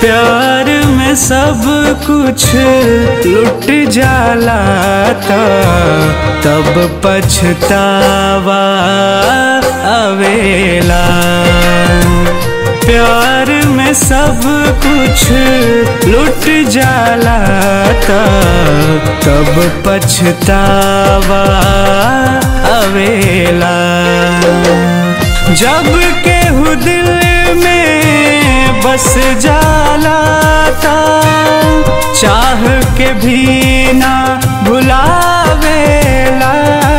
प्यार में सब कुछ लुट जाला था तब पछतावा अवेला प्यार में सब कुछ लुट जाला था तब पछतावा अवेला जब केहू दिल में बस जाला था चाह के भी ना भुलावेला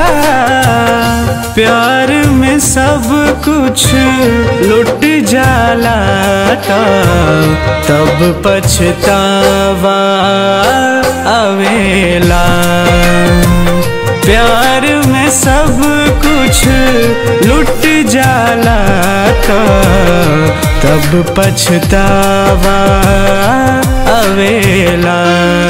प्यार में सब कुछ लुट जाला था तब पछतावा अवेला प्यार में सब कुछ लुट जाला तो तब पछतावा अवेला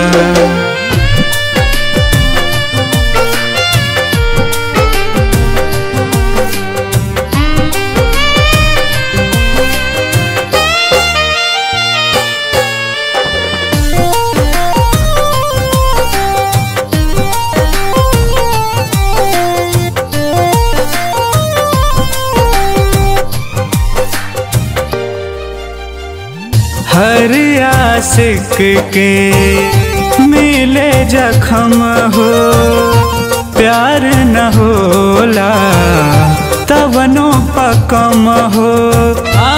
हर आशिक के मिले जखम हो प्यार न होला तवनो पकम हो आ,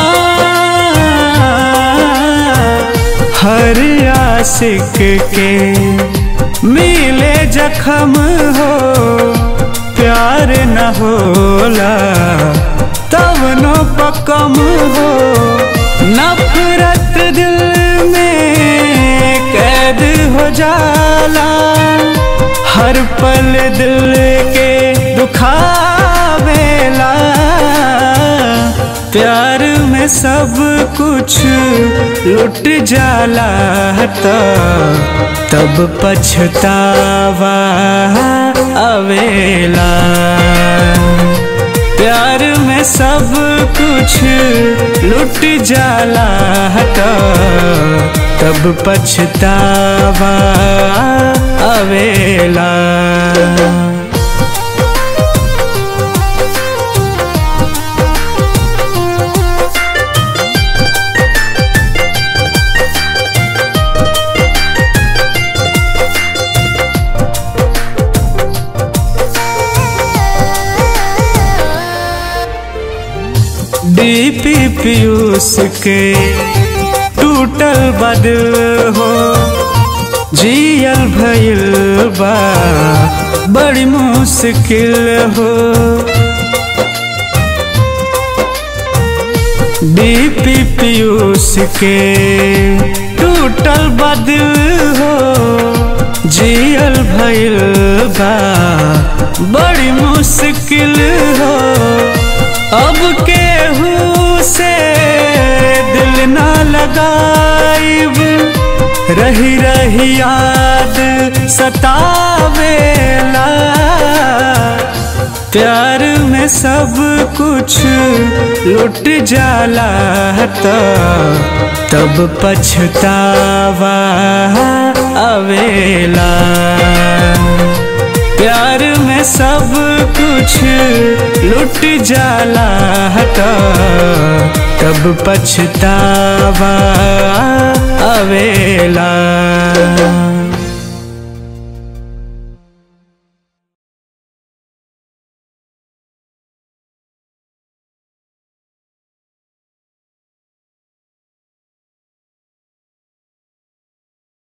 हर आशिक के मिले जखम हो प्यार न होला तवनो पकम हो नफरत दिल में कैद हो जाला हर पल दिल के दुखावेला प्यार में सब कुछ लुट जाला तो तब पछतावा अवेला प्यार में सब कुछ लुट जाला तो तब पछतावा अवेला डीपी पीयूष के टूटल बदल हो जियल भइल बा बड़ी मुश्किल हो डीपी पीयूष के टूटल बदल हो जियल भइल बा बड़ी मुश्किल हो अब केहू से दिल ना लगाइब रही रही याद सतावेला प्यार में सब कुछ लुट जाला तो तब पछतावा अवेला प्यार में सब कुछ लुट जाला तो तब पछतावा अवेला